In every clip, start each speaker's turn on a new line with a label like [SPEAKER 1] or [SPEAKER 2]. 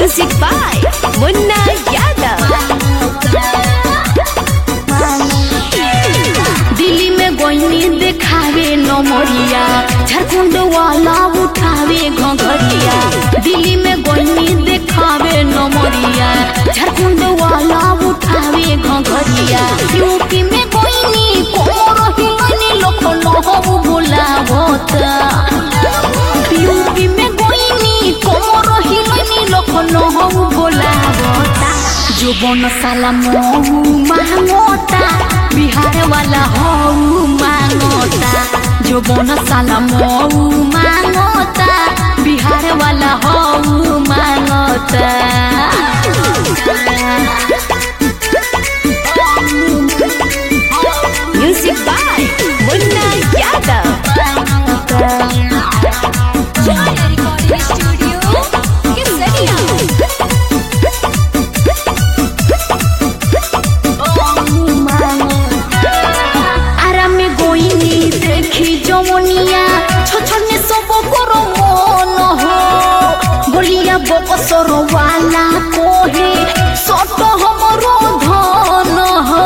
[SPEAKER 1] Music by Munna Yadav.
[SPEAKER 2] Delhi में गोइनी देखावे नमरिया झारखंड वाला उठावे घघरिया दिल्ली में गोइनी देखावे नमरिया झारखंड वाला उठावे घघरिया यूपी में गोइनी कोमर हिलनी लोक नहु बोलावता यूपी में गोइनी कोमर हिलनी लोक नहु बोलावता जो बन साला महू मांगोता बिहार वाला हऊ मांगोता जो बन साला महू मांगोता बिहार वाला हऊ मांगोता
[SPEAKER 1] Music by Munna Yadav.
[SPEAKER 2] আরামে গইনি দেখি জমনিয়া ছছনে সব করো মন হো বলিয়া বকসর ওয়ালা কোহে সত হমর ধন হো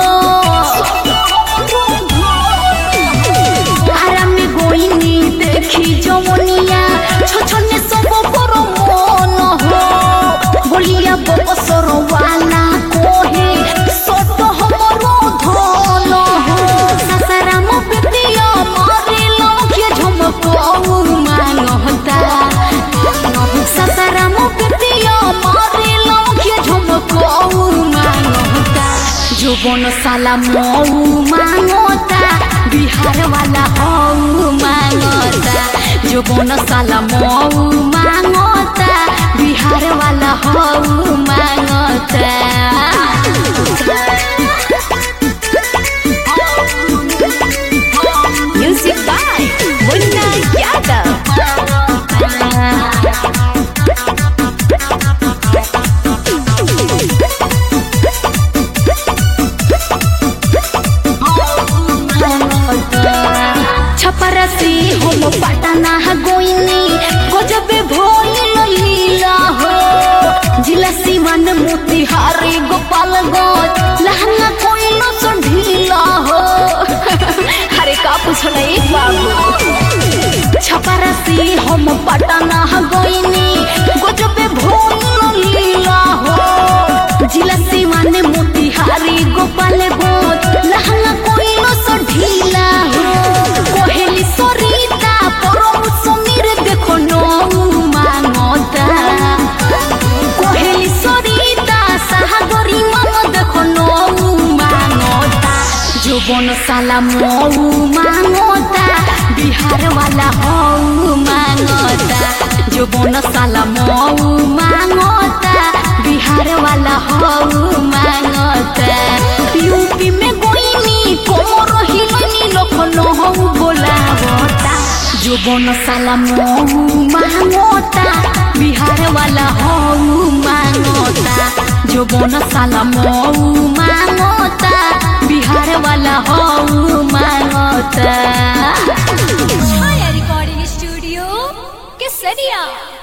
[SPEAKER 2] আরামে গইনি দেখি জমনিয়া ছছনে সব করো মন হো বলিয়া বকসর ওয়ালা কোহে সত হমর ধন হো সাসারাম পিতিয়া মারে লঙ্কে ঝমকৌ মানহতা সাসারাম পিতিয়া মারে লঙ্কে ঝমকৌ মানহতা যৌবন সালা মৌ মাঙতা বিহার वाला হৌ মাঙতা যৌবন সালা মৌ মাঙতা বিহার वाला হৌ মাঙতা
[SPEAKER 1] Music by Munna Yadav.
[SPEAKER 2] छपरसी हम पटना गोइनी गजबे भइल लीला हो जिला सिवन मोतिहारी गोपालगंज लहंगा कोइल सो ढीला हो
[SPEAKER 1] अरे का पूछना एक बाबू
[SPEAKER 2] छपरसी हम पटना गोइनी गजबे भइल लीला हो जिला सिवन मोतिहारी गोपालगंज लहंगा कोइल सो ढीला हो कोहेली सरिता परम समीर देखो नो मांगता कोहेली सरिता सागरी मन देखो नो मांगता जोबन साला मऊ मांगता बिहार वाला हऊ मांगता जोबन साला मऊ मांगता बिहार वाला हऊ मांगता यूपी में गोइनी कोमर हिलनी लखनऊ बोलावता जोबन साला मऊ मांगता बिहार वाला हऊ मांगता जोबन साला मऊ मांगता बिहार वाला हऊ मांगता
[SPEAKER 1] Chaya Recording Studio, Kesaria.